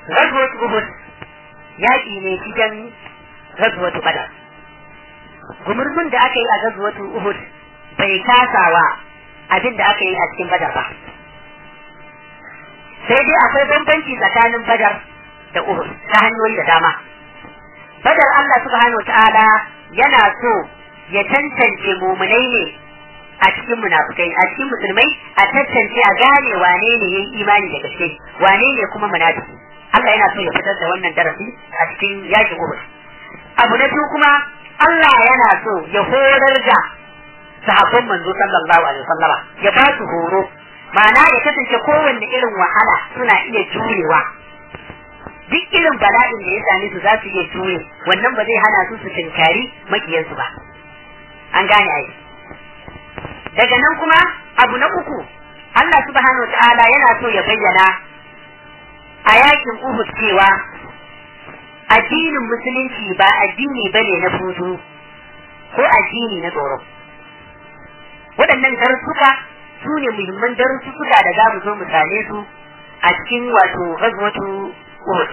ghazwat uhud yaƙi ne cikin ghazwat badar gumurzun da aka yi a ghazwat uhud bai kasawa abin da aka yi a cikin badar ba sai dai akwai bambanci tsakanin badar da uhud ta hanyoyi da dama badar Allah subhanahu ta'ala yana so ya tantance mumunai ne a cikin munafukai a cikin musulmai a tantance a gane wane ne yayi imani da gaske wane ne kuma munafiki Allah yana so ya fitar da wannan darasi a cikin yakin Uhud abu na biyu kuma Allah yana so ya horar da sahabban manzo sallallahu alaihi wasallama ya ba su horo ma'ana ya kasance kowanne irin wahala suna iya jurewa duk irin bala'in da ya same su za su iya jure wannan ba zai hana su su tinkari makiyansu ba an gane ai daga nan kuma abu na uku Allah subhanahu wa ta'ala yana so ya bayyana a yakin Uhud cewa addinin musulunci ba addini bane na fudu ko addini na tsoro waɗannan darussuka su ne muhimman darussuka da za mu zo mu same su a cikin wato ghazwatu Uhud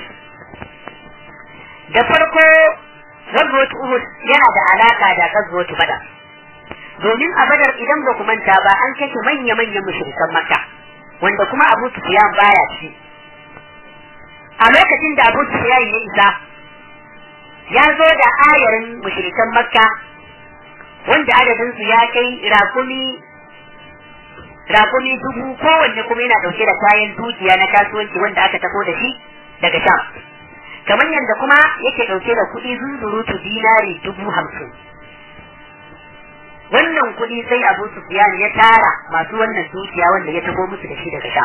da farko ghazwatu Uhud yana da alaka da ghazwatu Badar domin a Badar idan ba ku manta ba an kashe manya-manyan mushrikan Makka wanda kuma Abu Sufyan baya ci a lokacin da Abu Sufyan ya isa ya zo da ayarin mushrikan Makka wanda adadin su ya kai rakumi rakumi dubu kowanne kuma yana dauke da kayan dukiya na kasuwanci wanda aka tafo da shi daga Sham kamar yadda kuma yake dauke da kuɗi zunzurutu dinari dubu hamsin wannan kuɗi sai Abu Sufyan ya tara masu wannan dukiya wanda ya tafo musu da shi daga Sham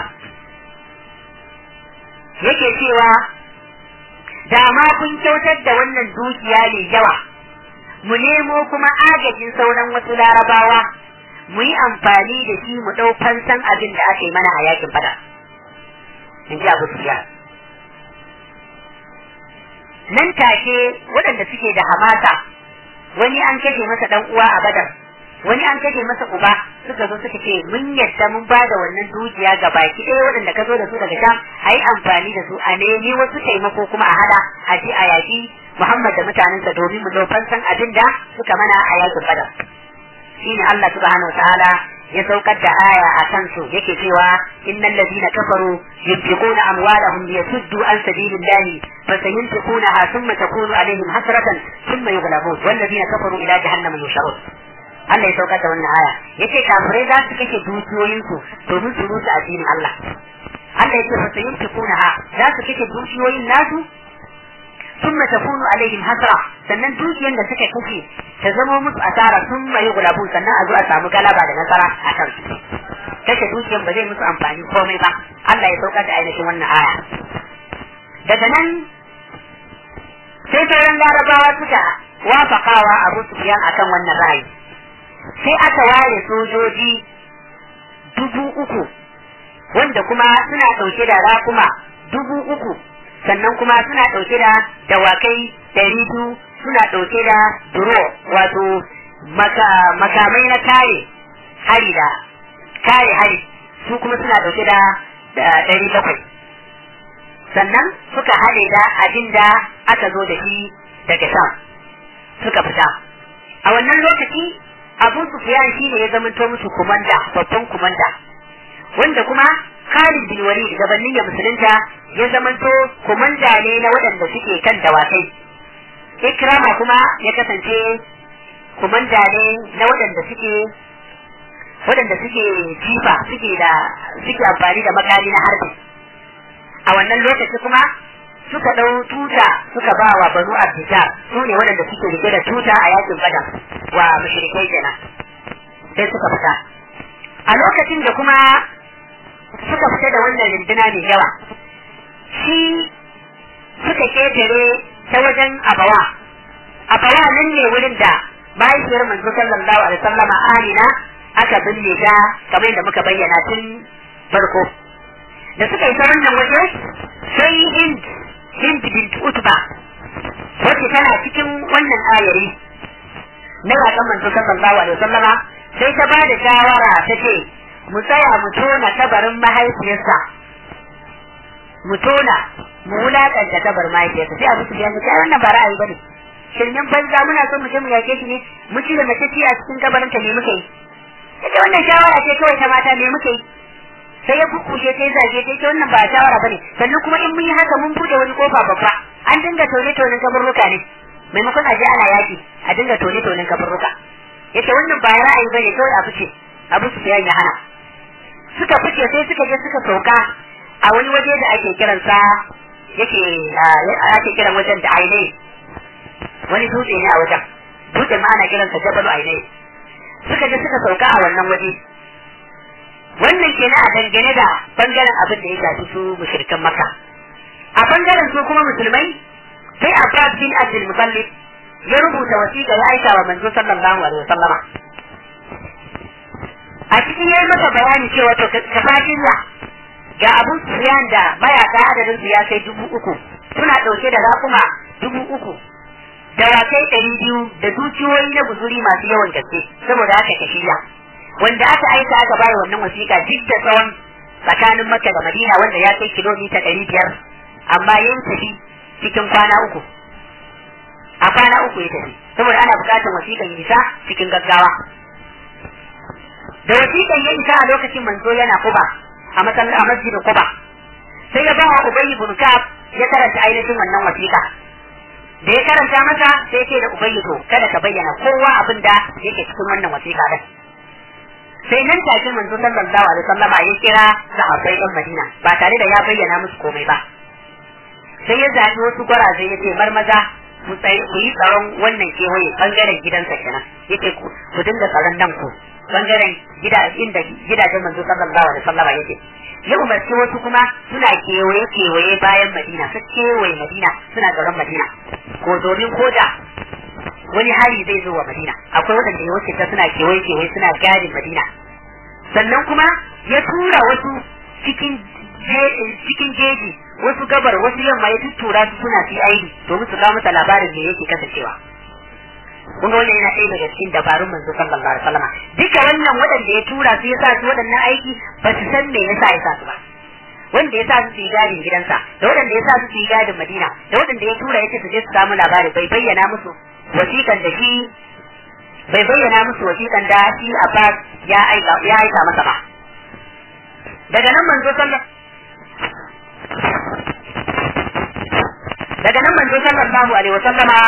yake cewa da ma kun kyautar da wannan dukiya mai yawa mu nemo kuma agajin sauran wasu larabawa mu yi amfani da shi mu ɗau fansan abin da aka yi mana a yakin fada in ji abu sufiya nan take waɗanda suke da hamasa wani an kashe masa ɗan uwa a badar wani an kashe masa uba suka zo suka ce mun yadda mun ba da wannan dukiya ga baki ɗaya waɗanda ka zo da su daga sham a yi amfani da su a nemi wasu taimako kuma a hada a ji a yaƙi Muhammad da mutanensa domin mu ɗau fansan abin da suka mana a yakin badar shine Allah subhanahu wataala ya saukar da aya a kansu yake cewa innal ladina kafaru yunfiquna amwalahum liyasuddu an sabilillahi fasayunfiqunaha thumma takunu alaihim hasratan thumma yughlabun wal ladina kafaru ila jahannama yusharun Allah ya saukar da wannan aya yace kafirai za su kashe dukiyoyinsu domin su rusa addinin Allah Allah yace fasayunfiqunaha za su kashe dukiyoyin nasu ثم تكون عليهم hasra sannan dukiyar da suka kashe ta zama musu asara sun mai gulabu sannan a zo a samu galaba da nasara a kan kashe dukiyar ba zai musu amfani komai ba Allah ya saukar da ainihin wannan aya daga nan sai sauran larabawa suka wafakawa Abu Sufyan akan wannan ra'ayi sai aka ware sojoji dubu uku wanda kuma suna ɗauke da rakuma dubu uku sannan kuma suna ɗauke da dawakai ɗari biyu suna ɗauke da duro wato makamai na kare hari da kare hari su kuma suna ɗauke da ɗari bakwai sannan suka haɗe da abin da aka zo da shi daga sam suka fita a wannan lokaci abu sufiyan shi ne ya zamanto musu kumanda babban kumanda wanda kuma Khalid bin Walid gabanin ya musulunta ya zamanto kumanda ne na waɗanda suke kan dawakai. Ikrama kuma ya kasance kumanda ne na waɗanda suke waɗanda suke jifa suke da suke amfani da makami na harbi. A wannan lokaci kuma suka ɗau tuta suka ba wa banu Abdija su ne waɗanda suke rike da tuta a yakin Badar wa mushrikai kenan. Sai suka fita. A lokacin da kuma suka fita da wannan rinduna mai yawa shi suka ketare ta wajen abawa abawa nan ne wurin da mahaifiyar manzo sallallahu alaihi wasallama amina aka binne ta kamar yadda muka bayyana tun farko da suka yi ta wannan waje sai hind hind bint utba wacce tana cikin wannan ayari na yakan manzo sallallahu alaihi wasallama sai ta ba da shawara ta ce mu tsaya mu tona kabarin mahaifiyarsa mu tona mu wulakanta kabar mahaifiyarsa sai abu su biya mu kai wannan ba ra'ayi bane shirmen banza muna son mu je mu yake shi ne mu ci da mace ci a cikin kabarin ta me muke yi yace wannan shawara ce kawai ta mata me muke yi sai ya bubbuke sai zage sai ce wannan ba shawara bane sannan kuma in mun yi haka mun bude wani kofa babba an dinga tone tonen kaburruka ne maimakon a je ana yaki a dinga tone tonen kaburruka yace wannan ba ra'ayi bane kawai abu ce abu su ya hana suka fice sai suka je suka sauka a wani waje da ake kiransa yake ake kiran wajen da ainihi wani dutse ne a wajen dutse ma ana kiransa jabalu ainihi suka je suka sauka a wannan waje wannan kenan a dangane da bangaren abin da ya shafi su mushrikan maka a bangaren su kuma musulmai sai Abbas bin Abdul Muttalib ya rubuta wasiƙa ya aika wa manzo sallallahu alaihi wasallama a cikin yayi masa bayani cewa to ka fadiya ga Abu Sufyan da mayaka adadin su ya kai dubu uku suna ɗauke da raƙuma dubu uku dawakai ɗari biyu da dukiyoyi na guzuri masu yawan gaske saboda haka ka shirya wanda aka aika aka bayar wannan wasiƙa duk da tsawon tsakanin Makka da Madina wanda ya kai kilomita ɗari biyar amma ya tafi cikin kwana uku a kwana uku ya tafi saboda ana buƙatar wasiƙan isa cikin gaggawa da wasiƙan ya isa a lokacin manzo yana kuba a masallacin a masjidin kuba sai ya ba wa Ubayy ibn Ka'ab ya karanta ainihin wannan wasiƙa da ya karanta masa sai ce da Ubayy to kada ka bayyana kowa abin da yake cikin wannan wasiƙa din sai nan take manzo sallallahu alaihi wasallam ya kira sahabbai ɗan Madina ba tare da ya bayyana musu komai ba sai ya zaɓi wasu gwaraze ya ce marmaza ku yi tsaron wannan kewaye bangaren gidansa kenan yake ku dinga tsaron nan ku bangaren gida inda gidajen manzo sallallahu alaihi wasallam yake ya umarci wasu kuma suna kewaye kewaye bayan Madina su kewaye Madina suna tsaron Madina ko domin koda wani hari zai zo wa Madina akwai waɗanda ya wuce ta suna kewaye kewaye suna gadin Madina sannan kuma ya tura wasu cikin cikin jeji wasu gabar wasu yamma ya tuttura su suna fi aidi domin su kawo masa labarin me yake kasancewa kun ga wannan yana ɗaya daga cikin dabarun manzo sallallahu alaihi wasallam duka wannan waɗanda ya tura su ya sa su waɗannan aiki ba su san me yasa ya sa su ba wanda ya sa su su yi gadin gidansa da waɗanda ya sa su su yi gadin Madina da waɗanda ya tura ya ce su je su samu labari bai bayyana musu wasiƙan da shi bai bayyana musu wasiƙan da shi Abbas ya aika ya aika masa ba daga nan manzo sallallahu daga nan manzo sallallahu alaihi wa sallama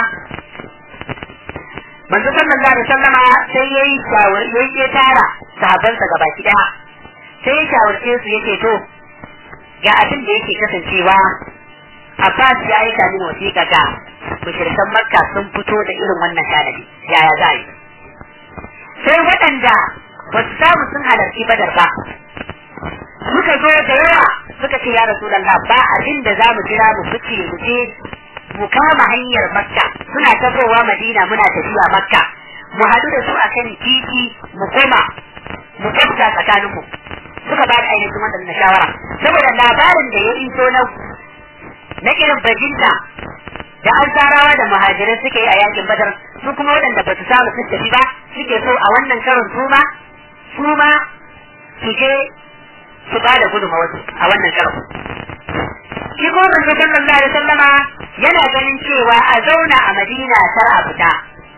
manzo sallallahu alaihi wa sallama sai yayi shawar yayi ya tara sahabbansa gaba ki daya sai ya shawarce su yake to ga abin da yake kasancewa Abbas ya aika min wasiƙa ga mushrikan Makka sun fito da irin wannan tanadi yaya za yi sai waɗanda ba su samu sun halarci badar ba suka zo da yawa suka ce ya rasu ba abin da za mu jira mu fice mu je mu kama hanyar makka suna tafowa madina muna tafiya makka mu haɗu da su a kan titi mu koma mu kafta tsakaninmu suka ba da ainihin waɗannan shawara saboda labarin da ya iso na na irin bajinta da an tsarawa da muhajirai suke yi a yakin badar su kuma waɗanda ba su samu su tafi ba suke so a wannan karon su ma su ma su je su ba da gudunmawarsu a wannan karon shi ko manzo sallallahu alaihi wasallama yana ganin cewa a zauna a Madina kar a fita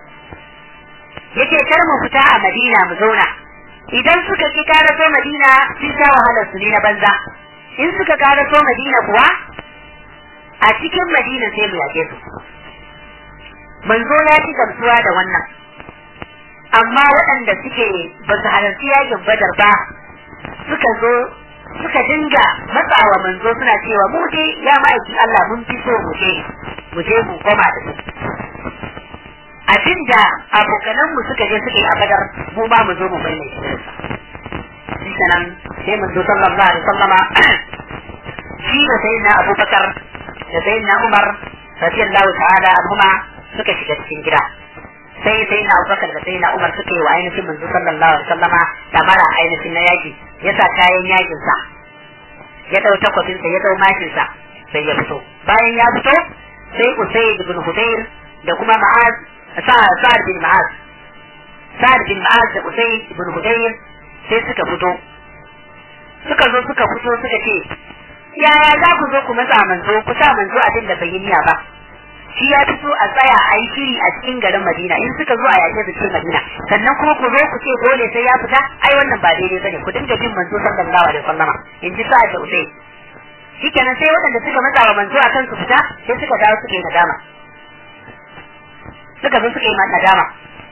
yake kar mu fita a Madina mu zauna idan suka ki karaso Madina sun sha wahalar su ne na banza in suka karaso Madina kuwa a cikin Madina sai mu yake su manzo ya ci gamsuwa da wannan amma waɗanda suke ba su halarci yakin badar ba suka zo suka dinga matsawa manzo suna cewa mu je ya ma'aikin Allah mun fi so mu je mu je mu koma da su abinda abokanan mu suka je suka yi a badar mu ba mu zo mu bayyana shi shi nan sai manzo sallallahu alaihi wasallama shi da sayyidina Abubakar da sayyidina Umar radiyallahu ta'ala anhuma suka shiga cikin gida sai sai na Abubakar da sai na Umar suka yi wa ainihin manzo sallallahu alaihi wasallama mara ainihin na yaki ya sa kayan yakin sa ya dau takwabin sa ya dau mashin sa sai ya fito bayan ya fito sai Usayd ibn Hudayr da kuma Ma'az Sa'ad bin Ma'az Sa'ad bin Ma'az da Usayd ibn Hudayr sai suka fito suka zo suka fito suka ce yaya za ku zo ku matsa manzo ku sa manzo abin da bai yi niyya ba shi ya fi so a tsaya a yi shiri a cikin garin Madina in suka zo a yaƙe da cikin Madina sannan kuma ku zo ku ce dole sai ya fita ai wannan ba daidai bane ku dinga bin manzo sallallahu alaihi wasallama in ji sa'a da usai shikenan sai waɗanda suka matsa wa manzo akan su fita sai suka dawo suka yi nadama suka zo suka yi nadama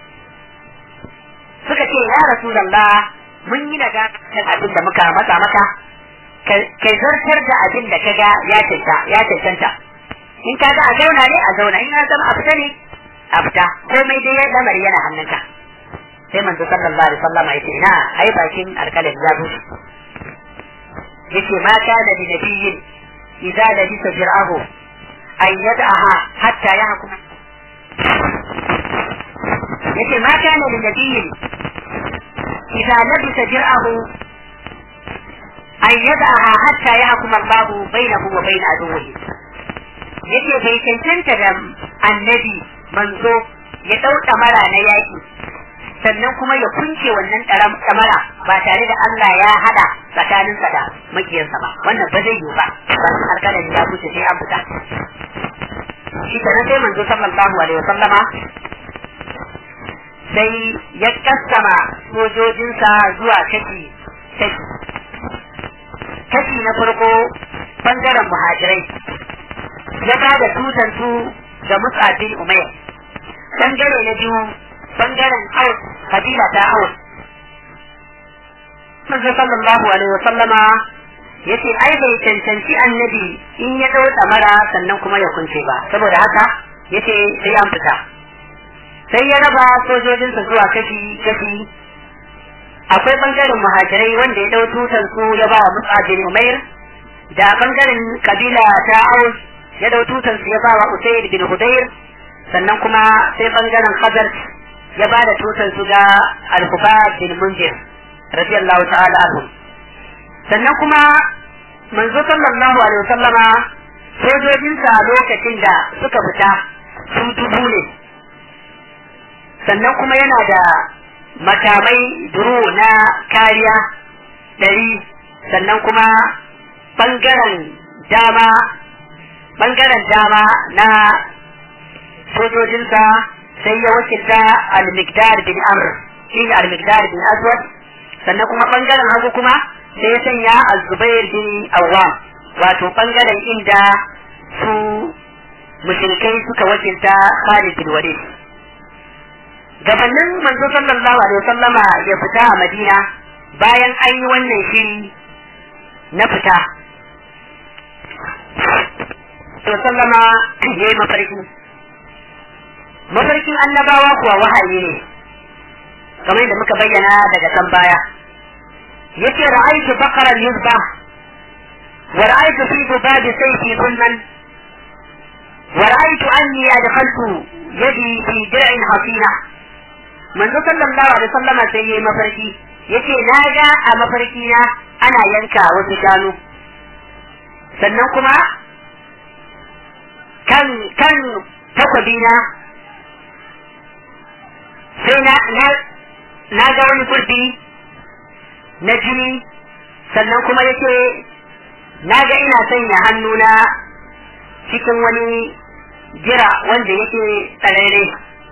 suka ce ya rasulullah mun yi nadama kan abin da muka matsa maka kai zartar da abin da kaga ya cancanta ya cancanta in ka ga a zauna ne a zauna in ya zama a fita ne a fita komai dai lamari yana hannunka sai manzo sallallahu alaihi wasallam ya ce ina ai bakin alkalin ya bushe yace ma kana li nabiyyin idza labisa jir'ahu an yad'aha hatta yahkum yace ma kana li nabiyyin idza labisa jir'ahu an yad'aha hatta yahkum Allahu bainahu wa bain aduwwihi yace bai cancanta da annabi manzo ya dau mara na yaki sannan kuma ya kunce wannan kamara ba tare da Allah ya hada tsakaninsa da makiyarsa ba wannan ba zai yiwu ba ba alƙalan ya kuce sai an fita shi kenan sai manzo sallallahu alaihi wasallama sai ya kassama sojojinsa zuwa kashi kashi kashi na farko bangaren muhajirai ya ba da tutan su da musabin umayya bangare na biyu bangaren aus kabila ta aus manzo sallallahu alaihi wasallama yace ai bai cancanci annabi in ya dau mara sannan kuma ya kunce ba saboda haka yace sai an fita sai ya raba sojojinsa zuwa kashi kashi akwai bangaren muhajirai wanda ya dau tutan su ya ba wa musabin umair da bangaren kabila ta aus ya dau tutan su ya ba wa usayd bin hudayr sannan kuma sai bangaren khazar ya ba da tutan su ga al-hubab bin munzir radiyallahu ta'ala anhu sannan kuma manzo sallallahu alaihi wasallama sojojinsa lokacin da suka fita su dubu ne sannan kuma yana da makamai duro na kariya ɗari sannan kuma ɓangaren dama ɓangaren dama na sojojinsa sai ya wakilta al-mikdar bin amr shi ne al-mikdar bin aswad sannan kuma ɓangaren hagu kuma sai ya sanya al-zubair bin awwam wato ɓangaren inda su mushrikai suka wakilta khalid bin walid gabanin manzo sallallahu alaihi wasallama ya fita a madina bayan an yi wannan shiri na fita to sallama ya yi mafarki mafarkin annabawa kuwa wahayi ne kamar da muka bayyana daga kan baya yace ra'aytu baqaran yuzba wa ra'aytu fi dubabi sayfi zulman wa ra'aytu anni adkhaltu yadi fi dir'in hasina manzo sallallahu alaihi wasallama sai yayi mafarki yace na ga a mafarki na ana yanka wasu shanu sannan kuma kan kan takwabi na sai na na na ga wani kurdi na jini sannan kuma yace na ga ina sanya hannuna cikin wani jira wanda yake tsararre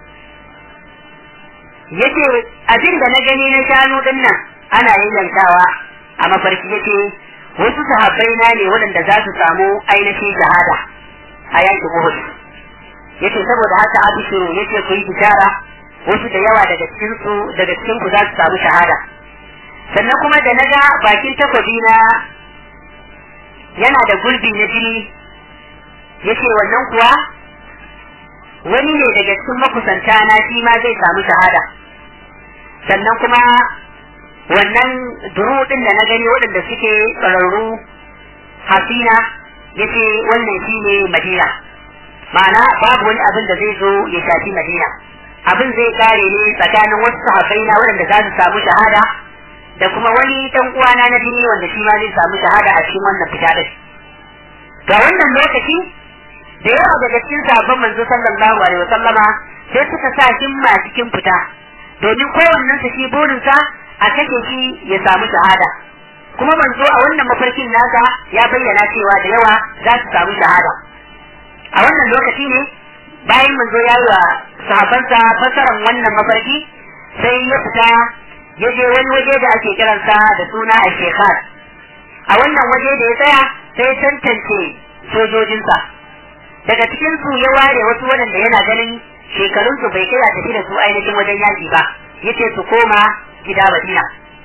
yace abin da na gani na shanu din nan ana yayyankawa a mafarki yace wasu sahabbai na ne waɗanda za su samu ainihin shahada a yankin Uhud yace saboda haka abishiru yace ku yi bishara wasu da yawa daga cikin su daga cikin ku za su samu shahada sannan kuma da naga bakin takwabi na yana da gulbi na jini yace wannan kuwa wani ne daga cikin makusanta na shi ma zai samu shahada sannan kuma wannan duru din da na gani waɗanda suke tsararru hasina yace wannan shi ne madina ma'ana babu wani abin da zai zo ya shafi madina abin zai kare ne tsakanin wasu sahabbai na waɗanda za su samu shahada da kuma wani dan uwana na jini wanda shi ma zai samu shahada a cikin wannan fita din ga wannan lokaci da yawa daga cikin sahabban manzo sallallahu alaihi wasallama sai suka sa himma cikin fita domin kowannen su shi burinsa a kashe shi ya samu shahada kuma manzo a wannan mafarkin nasa ya bayyana cewa da yawa za su samu shahada a wannan lokaci ne bayan manzo ya yi wa sahabansa fasaran wannan mafarki sai ya fita ya je wani waje da ake kiransa da suna a shekhar a wannan waje da ya tsaya sai tantance sojojinsa daga cikin su ya ware wasu waɗanda yana ganin shekarunsu bai kai a tafi da su ainihin wajen yaki ba yace su koma gida Madina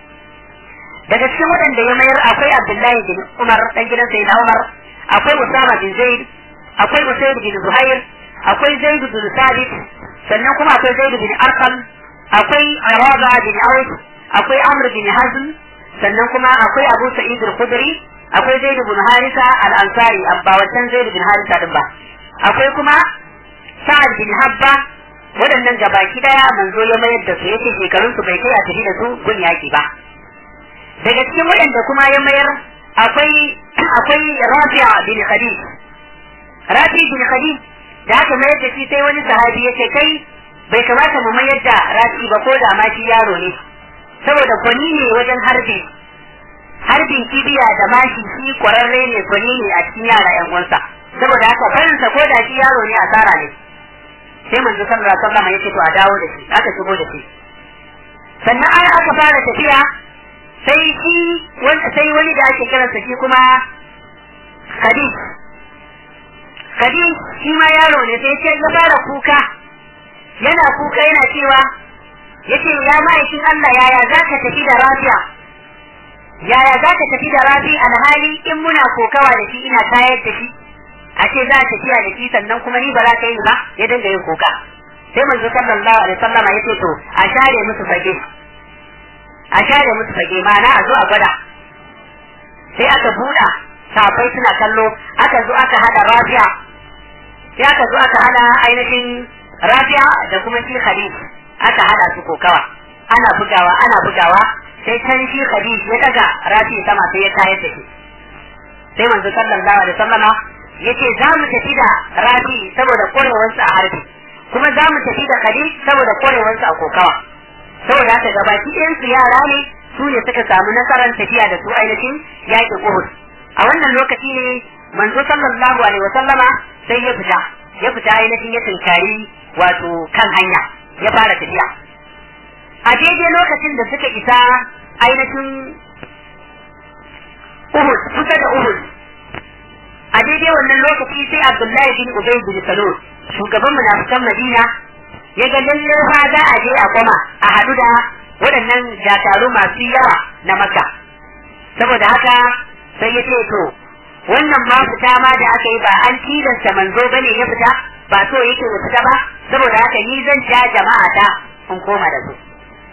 daga cikin waɗanda ya mayar akwai Abdullahi bin Umar dan gidan Sayyidina Umar akwai Usama bin Zaid akwai Usayd bin Zuhair akwai Zaid bin Sabit sannan kuma akwai Zaid bin Arqam akwai Araba bin Auf akwai Amr bin Hazm sannan kuma akwai Abu Sa'id al-Khudri akwai Zaid bin Harisa al-Ansari abba wancan Zaid bin Harisa din ba akwai kuma Sa'ad bin Habba waɗannan gabaki daya manzo ya mayar da su yace shekarun su bai kai a tafi da su gun yaki ba daga cikin waɗanda kuma ya mayar akwai akwai Rafi'a bin Khadij Rafi bin Khadij da aka mayar da shi sai wani sahabi yace kai bai kamata mu mayar da Rafi ba ko da ma shi yaro ne saboda gwani ne wajen harbi harbin kibiya da mashi shi kwararre ne gwani ne a cikin yara yan uwansa saboda haka barinsa ko da shi yaro ne asara ne sai manzo sallallahu alaihi wasallam yake to a dawo da shi aka shigo da shi sannan an aka fara tafiya sai shi sai wani da ake kiransa shi kuma Khadij Khadij shi ma yaro ne sai ce ya fara kuka yana kuka yana cewa yace ya ma'aikin Allah yaya zaka tafi da Rafi'a yaya zaka tafi da Rafi alhali in muna kokawa da shi ina tayar da shi a ce za a tafiya da shi sannan kuma ni ba za ka yi ba ya dinga yin kuka sai manzo sallallahu alaihi wasallama ya ce to a share musu fage a share musu fage ma'ana a zo a gwada sai aka buɗa safai suna kallo aka zo aka hada rafiya sai aka zo aka hada ainihin rafiya da kuma shi khalid aka hada su kokawa ana bugawa ana bugawa sai can shi khalid ya daga rafi sama sai ya tayar da shi sai manzo sallallahu alaihi wasallama yace za mu tafi da rafi saboda kwarewarsa a harbi kuma za mu tafi da khalid saboda kwarewarsa a kokawa saboda haka gabaki ɗayan su yara ne su ne suka samu nasarar tafiya da su ainihin yaƙin Uhud a wannan lokaci ne manzo sallallahu alaihi wasallama sai ya fita ya fita ainihin ya tunkari wato kan hanya ya fara tafiya a daidai lokacin da suka isa ainihin Uhud kusa da Uhud a daidai wannan lokaci sai Abdullahi bin Ubay bin Salul shugaban munafikan Madina ya ga lalle fa za a je a koma a haɗu da waɗannan dakaru masu yawa na Makka saboda haka sai ya ce to wannan ma fita ma da aka yi ba an tilasta manzo bane ya fita ba so yake ya fita ba saboda haka ni zan ja jama'a ta in koma da su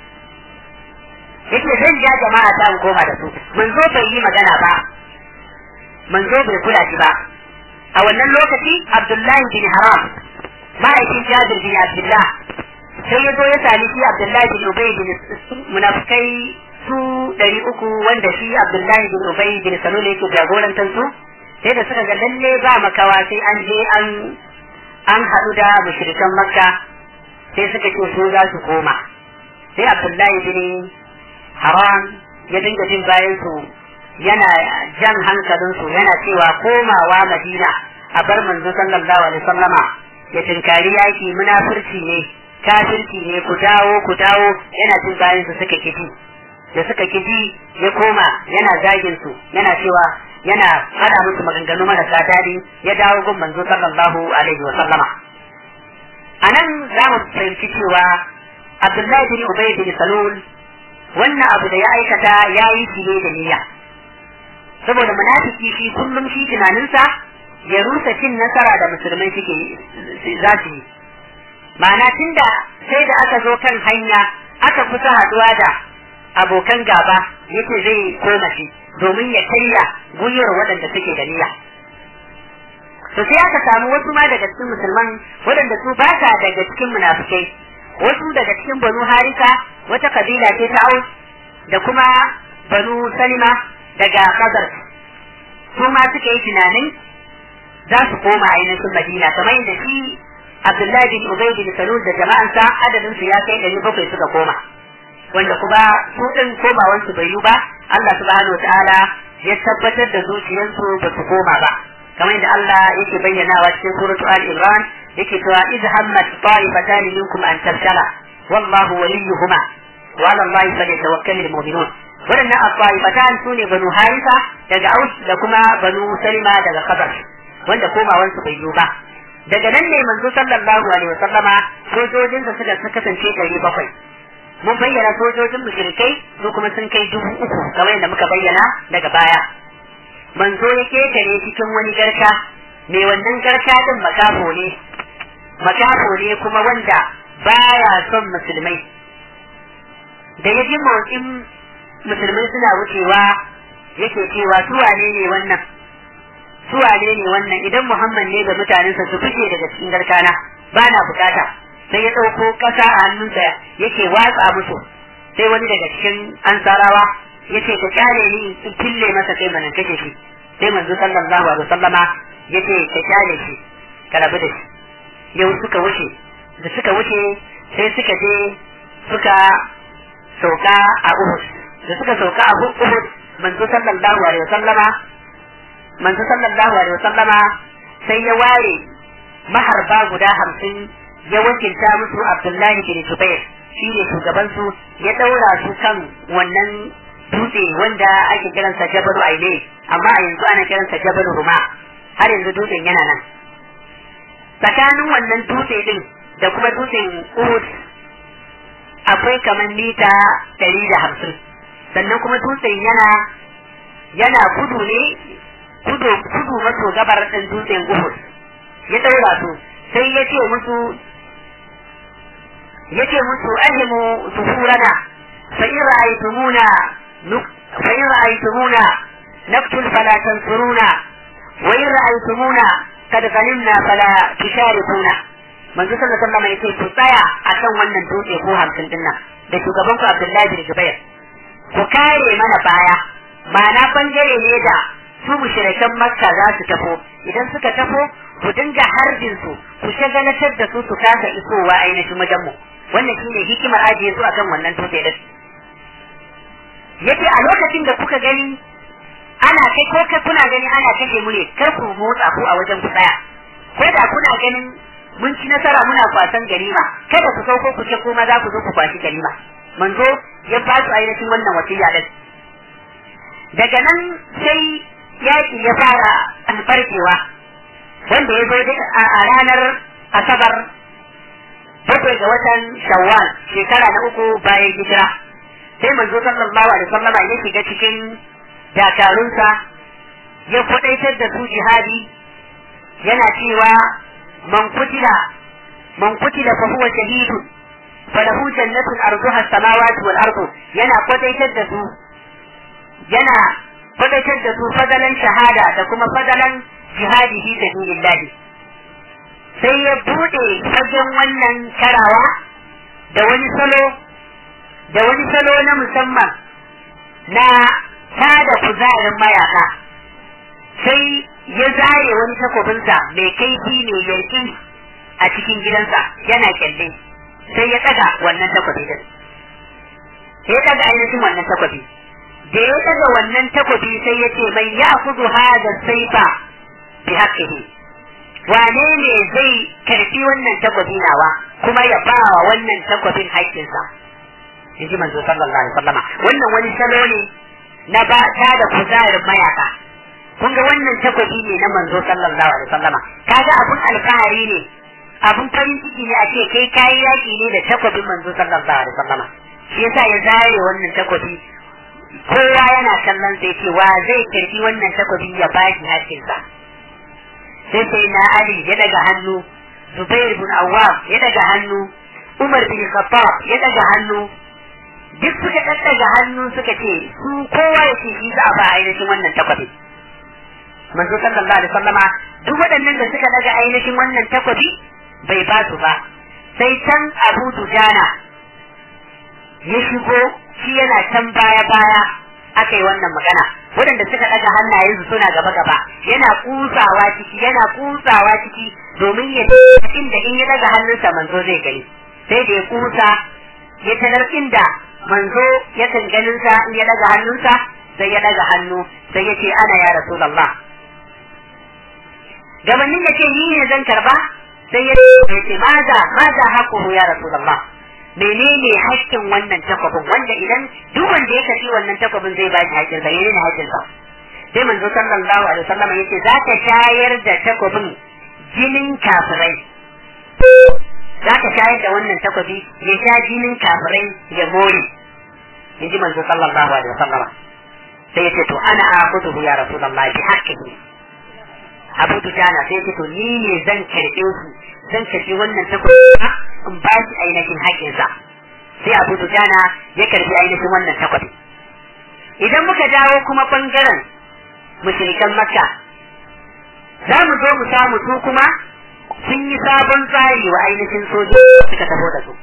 yake zan ja jama'a ta in koma da su manzo bai yi magana ba manzo bai kula shi ba a wannan lokaci Abdullahi bin Haram ma'aikin Jabir bin Abdullah sai ya zo ya sami shi Abdullahi bin Ubay bin munafikai su ɗari uku wanda shi Abdullahi bin Ubay bin Salul yake jagorantar su sai da suka ga lalle ba makawa sai an je an an haɗu da mushrikan Makka sai suka ce su za su koma sai Abdullahi bin Haram ya dinga jin bayan su yana jan hankalin su yana cewa komawa Madina a bar manzo sallallahu alaihi wasallama ya tinkari yaki munafurci ne kafirci ne ku dawo ku dawo yana jin bayan su suka kiji da suka kiji ya koma yana zagin su yana cewa yana hada musu maganganu marasa daɗi ya dawo gun manzo sallallahu alaihi wa sallama anan za mu fahimci cewa Abdullahi bin Ubay bin Salul wannan abu da ya aikata ya yi shi ne da niyya saboda munafiki shi kullum shi tunaninsa ya rusa cin nasara da musulmai suke za su yi ma'ana tunda sai da aka zo kan hanya aka kusa haduwa da abokan gaba yake zai koma shi domin ya karya gwiwar waɗanda suke da niyya to sai aka samu wasu ma daga cikin musulman waɗanda su ba sa daga cikin munafikai wasu daga cikin banu harisa wata kabila ce ta aus da kuma banu salima daga khazar su ma suka yi tunanin za su koma ainihin madina kamar yadda shi abdullahi bin ubay bin salul da jama'ansa adadin su ya kai ɗari bakwai suka koma wanda kuma su din komawan su bai yi ba Allah subhanahu wataala ya tabbatar da zuciyarsu ba su koma ba kamar yadda Allah yake bayyanawa cikin suratu al-imran yake cewa iz hammat ta'ifatan minkum an tafshala wallahu waliyuhuma wa 'ala Allahi falyatawakkalul mu'minun wadannan at-ta'ifatan sune banu harisa daga aus da kuma banu salima daga khazar wanda komawan su bai yi ba daga nan ne manzo sallallahu alaihi wasallama sojojinsa suka kasance ɗari bakwai mun bayyana sojojin mushrikai su kuma sun kai dubu uku kamar yadda muka bayyana daga baya manzo ya ketare cikin wani garka mai wannan garka din makafo ne makafo ne kuma wanda baya son musulmai da ya ji motsin musulmai suna wucewa yake cewa su wane ne wannan su wane ne wannan idan muhammad ne da mutanensa su fice daga cikin garkana ba na bukata sai ya ɗauko ƙasa a hannunsa yake watsa musu sai wani daga cikin ansarawa ya ce ka kyale ni in fille masa kai mana kashe shi sai manzo sallallahu alaihi wasallama ya ce ka kyale shi ka rabu da shi yau suka wuce da suka wuce sai suka je suka sauka a Uhud da suka sauka a Uhud manzo sallallahu alaihi wasallama manzo sallallahu alaihi wasallama sai ya ware maharba guda hamsin ya wakilta musu Abdullahi bin Zubair shi ne shugabansu ya ɗaura su kan wannan dutse wanda ake kiransa Jabalu Aile amma a yanzu ana kiransa Jabalu Ruma har yanzu dutsen yana nan tsakanin wannan dutse din da kuma dutsen Uhud akwai kamar mita ɗari da hamsin sannan kuma dutsen yana yana kudu ne kudu kudu maso gabar ɗin dutsen Uhud ya ɗaura su sai ya ce musu yace musu ahimu zuhurana fa in ra'aytumuna fa in ra'aytumuna naqtul fala tansuruna wa in ra'aytumuna kad ghanimna fala tusharikuna manzo sallallahu alaihi wasallam yace ku tsaya akan wannan dutse ko hamsin din nan da shugaban ku Abdullahi bin Jubair ku kare mana baya ma'ana bangare ne da su mushrikan Makka za su tafo idan suka tafo ku dinga harbin su ku shagalatar da su su kasa isowa ainihin wajen mu wannan shine hikimar ajiye su akan wannan dutse din yace a lokacin da kuka gani ana kai ko kai kuna gani ana kashe mu ne kar ku motsa ku a wajen ku tsaya ko da kuna ganin mun ci nasara muna kwasan ganima kada ku sauko ku ce kuma za ku zo ku kwashi ganima manzo ya ba su ainihin wannan wasiya din daga nan sai yaki ya fara farkewa wanda ya zo a ranar asabar bakwai ga watan shawwal shekara na uku bayan hijira sai manzo sallallahu alaihi wasallam ya shiga cikin dakarunsa ya kwadaitar da su jihadi yana cewa man kutila man kutila fa huwa shahidu falahu jannatun arduha as-samawati wal ardu yana kwadaitar da su yana kwadaitar da su fadalan shahada da kuma fadalan jihadi fi sabilillah sai ya bude fagen wannan karawa da wani salo da wani salo na musamman na tada kuzarin mayaka sai ya zare wani takobinsa mai kaifi mai yarki a cikin gidansa yana kyalle sai ya daga wannan takobi din sai ya daga ainihin wannan takobi da ya daga wannan takobi sai ya ce mai ya kudu hada saifa bi haqqihi wane ne zai karfi wannan takobi nawa kuma ya ba wa wannan takobin haƙƙinsa in ji manzo sallallahu alaihi wasallama wannan wani salo ne na ba ta da kuzarin mayaka kun ga wannan takobi ne na manzo sallallahu alaihi wasallama kaga abun alfahari ne abun farin ciki ne a ce kai kayi yaki ne da takobin manzo sallallahu alaihi wasallama shi yasa ya zare wannan takobi kowa yana kallon sai ce wa zai karfi wannan takobi ya ba shi haƙƙinsa sai sai na Ali ya daga hannu Zubair bin Awwam ya daga hannu Umar bin Khattab ya daga hannu duk suka daddaga hannu suka ce su kowa ya ce shi za a ba ainihin wannan takwabi manzo sallallahu alaihi wasallama duk waɗannan da suka daga ainihin wannan takwabi bai ba su ba sai can Abu Dujana ya shigo shi yana can baya baya aka yi wannan magana waɗanda suka ɗaga hannayensu suna gaba gaba yana kusawa ciki yana kusawa ciki domin ya inda in ya ɗaga hannunsa manzo zai gani sai da ya kusa ya tanar inda manzo yakan ganin sa in ya daga hannunsa sai ya daga hannu sai ya ce ana ya rasulullah gabanin ya ce ni ne zan karba sai ya ce maza maza haƙuhu ya rasulullah menene haƙƙin wannan takwabin wanda idan duk wanda ya kafi wannan takwabin zai ba shi haƙƙin sa menene haƙƙin sa sai manzo sallallahu alaihi wasallam yace za ka shayar da takwabin jinin kafirai za ka shayar da wannan takwabi ya sha jinin kafirai ya more yaji manzo sallallahu alaihi wasallam sai yace to ana akudu ya rasulullah bi haqqihi Abu Dujana sai yace to ni ne zan karbe su zan karbi wannan takwabi in ba shi ainihin haƙƙinsa sai Abu Dujana ya karbi ainihin wannan takwabi idan muka dawo kuma bangaren mushrikan Makka za mu zo mu samu su kuma sun yi sabon tsari wa ainihin sojoji suka taho da su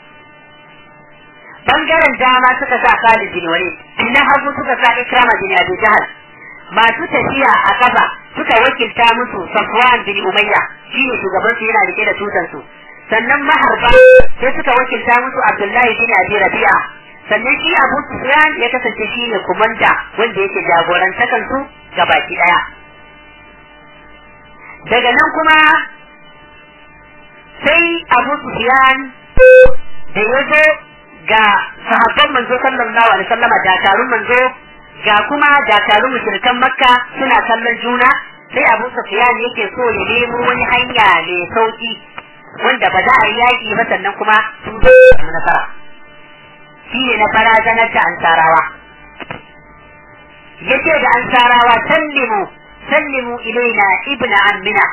bangaren dama suka sa Khalid bin Walid na hagu suka sa Ikrama bin Abi Jahl masu tafiya a kafa suka wakilta musu Safwan bin Umayya shine shugaban su yana rike da tutan su sannan maharba sai suka wakilta musu Abdullahi bin Abi Rabi'a sannan shi Abu Sufyan ya kasance shine kumanda wanda yake jagorantakan su gabaki daya daga nan kuma sai Abu Sufyan da ya zo ga sahabban manzo sallallahu alaihi wasallama dakarun manzo ga kuma dakarun mushrikan makka suna kallon juna sai abu sufyan yake so ya nemo wani hanya mai sauki wanda ba za a yi yaki ba sannan kuma su samu nasara shi ne na barazanar da ansarawa yace da ansarawa sallimu sallimu ilaina ibna ammina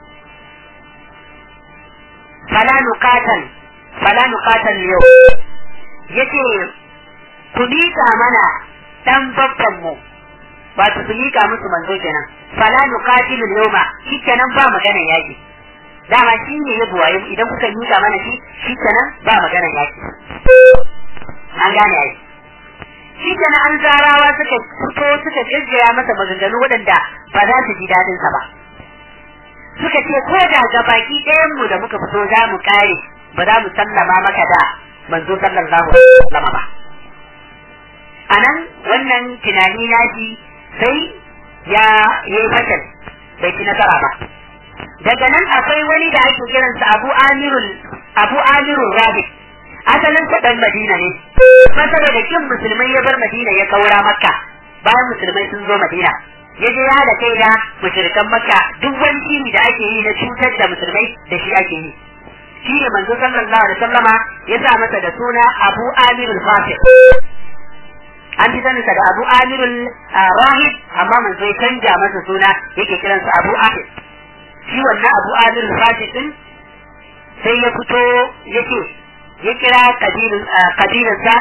fala nuqatal fala nuqatal yau yace ku miƙa mana dan babban mu ba su su miƙa musu manzo kenan fala nuqatilul yawma shikenan ba magana yaki dama shi ne ya buwaye idan kuka miƙa mana shi shikenan ba magana yaki an gane ai shikenan an zarawa suka fito suka gaggaya masa maganganu waɗanda ba za su ji daɗin sa ba suka ce ko da ga baki ɗayan mu da muka fito za mu kare ba za mu sallama maka da manzo sallallahu alaihi wasallam ba anan wannan tunani naji sai ya yi fatan bai ci nasara ba daga nan akwai wani da ake kiransa Abu Amirul Abu Amirul Rabi asalin sa dan Madina ne masara da kin musulmai ya bar Madina ya kaura Makka bayan musulmai sun zo Madina ya je ya da kai da mushrikan Makka duk wani shiri da ake yi na cutar da musulmai da shi ake yi shi ne manzo sallallahu alaihi wasallama ya sa masa da suna Abu Amirul Fasik an fi saninsa da Abu Amirul Rahib amma manzo ya canja masa suna yake kiransa Abu Amir shi wannan Abu Amirul Fasik din sai ya fito yake ya kira kabilarsa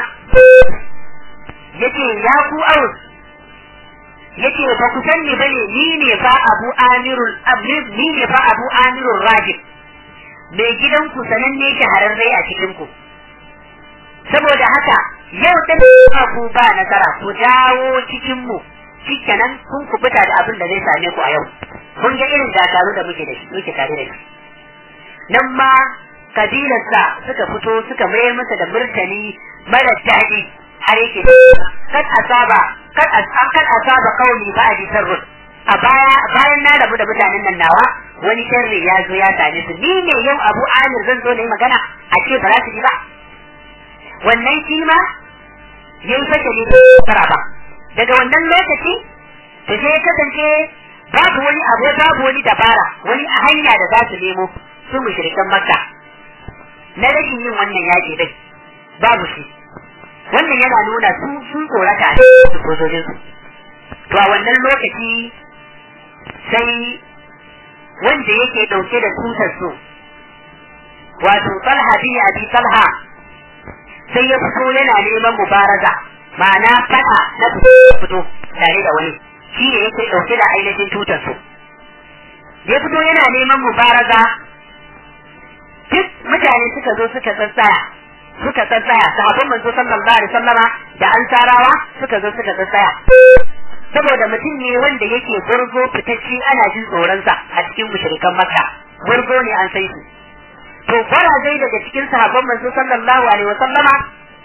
yake ya ku aus yake ba ku sanni bane ni ne fa Abu Amirul ni ne fa Abu Amirul Rahib mai gidanku sananne shahararre a cikinku. Saboda haka yau ta ku ba nasara ku dawo cikinmu shikenan kun kubuta da abin da zai same ku a yau. Kun ga irin dakaru da muke da shi muke tare da shi. Nan ma kabilarsa suka fito suka mayar masa da murtani mara daɗi har yake kad asaba kad asaba kauli ba a ji a baya bayan na rabu da mutanen nan nawa wani sharri ya zo ya same su ni ne yau Abu Amir zan zo na yi magana a ce ba za su ji ba wannan shi ma yayi fata ne fara ba daga wannan lokaci to sai kasance babu wani abu babu wani dabara wani hanya da za su nemo su mushrikan Makka na rashin yin wannan yaki dai babu shi wannan yana nuna su sun tsorata a cikin sojojinsu to a wannan lokaci sai wanda yake dauke da tutar su wato talha bin abi talha sai ya fito yana neman mubaraza ma'ana fada na fito tare da wani shi ne yake dauke da ainihin tutar su ya fito yana neman mubaraza duk mutane suka zo suka tsatsaya suka tsatsaya sahabban manzo sallallahu alaihi wasallama da ansarawa suka zo suka tsatsaya saboda mutum ne wanda yake gurgo fitacci ana jin tsoronsa a cikin mushrikan makka gurgo ne an sai su to zai daga cikin sahabban manzo sallallahu alaihi wa sallama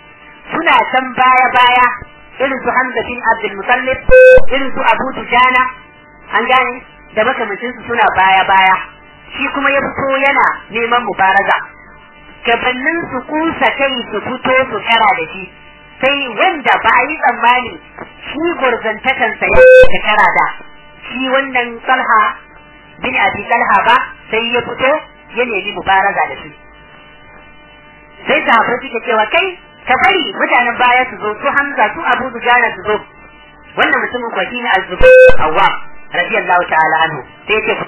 suna can baya baya irin su Hamza bin Abdul Muttalib irin su Abu Dujana an gane da makamancin su suna baya baya shi kuma ya fito yana neman mubaraza gabanin su kusa kai su fito su kara da shi sai wanda ba a yi tsammani shi gurzantakansa ya kara da shi wannan Talha bin Abi Talha ba sai ya fito ya nemi mubaraza da shi sai sahabbai suke cewa kai ka bari mutanen baya su zo su Hamza su Abu Dujana su zo wannan mutumin kwa shine Az-Zubair Awwam radiyallahu ta'ala anhu sai ya ce